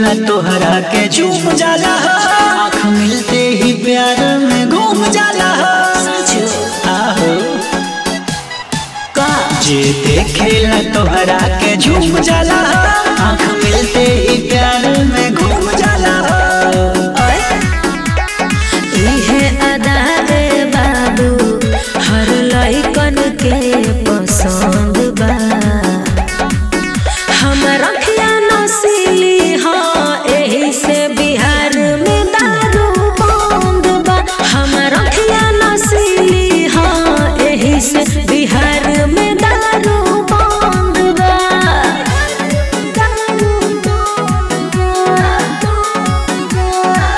देखेला तोहरा के झूम जाला आँख मिलते ही प्यार में घूम जाला आहो जे देखेला तोहरा के झूम जाला आँख मिलते ही प्यार में घूम जाला इहे अदा रे बाबू हर लइकन के पसंद बा हमर अखिया नसीली हाँ एही से बिहार में दारू बंद बा हमर अखिया नसीली हाँ एही से बिहार में दारू बंद बा दारू बंद बा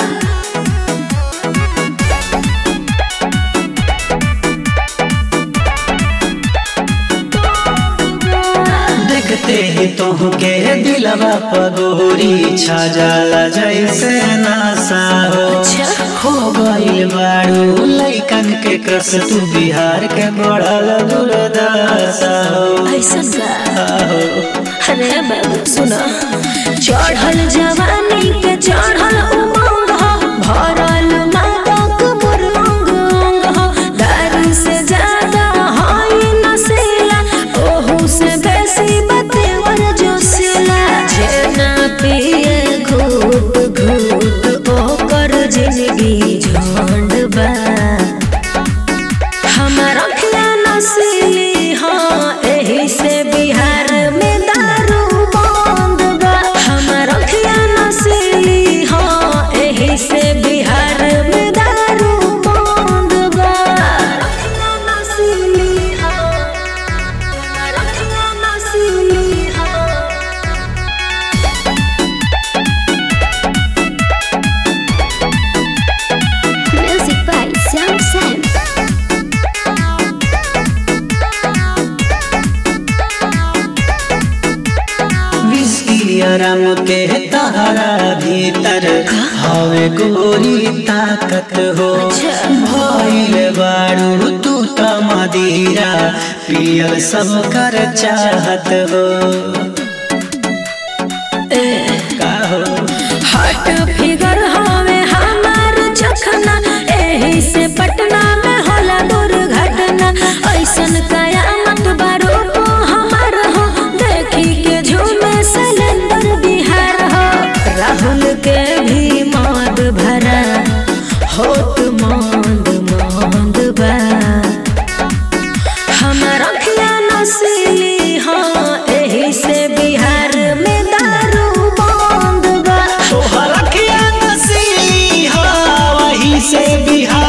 देखते ही तोहके दिलवा पगोरी छा जाला जैसे नासा हो हो गइल बाड़ू लइकन के क्रस तू बिहार के बढ़ल दुर्दशा हो ऐसन का आहो अरे बाबू सुना चढ़ल जवानी के चढ़ल उमंग हो भरल मादक मोर अंग अंग हो दारू से ज्यादा हाई नशीला ओहू से बेसी बतेवर जोशीला जे ना पिए घूट घूट ओकर जिंदगी झंड बा हमर अखिया नसीली हाँ एही से बिहार में दारू बंद बा हमर अखिया नसीली हाँ एही से बिहार में दारू बंद बा अखिया नसीली हाँ हमर अखिया नसीली हाँ Music by Sam Sam. Whisky आराम के तहरा भीतर हवे गोरी ताकत हो भइल बाड़ू तू त मदीरा पियल सब कर चाहत हो का हो हट फिगर हवे हमार चखना एही से पटना में होला दुर्घटना ऐसन कयामत बारो को हमार हो देखी के झूमे सिलेंडर बिहार हो राहुल के भी मौत भरा होत मंद मंद बा हमर अखिया नसीली हाँ एही से बिहार में दारू बंद बा तोहरा के नसीली हा वही से बिहार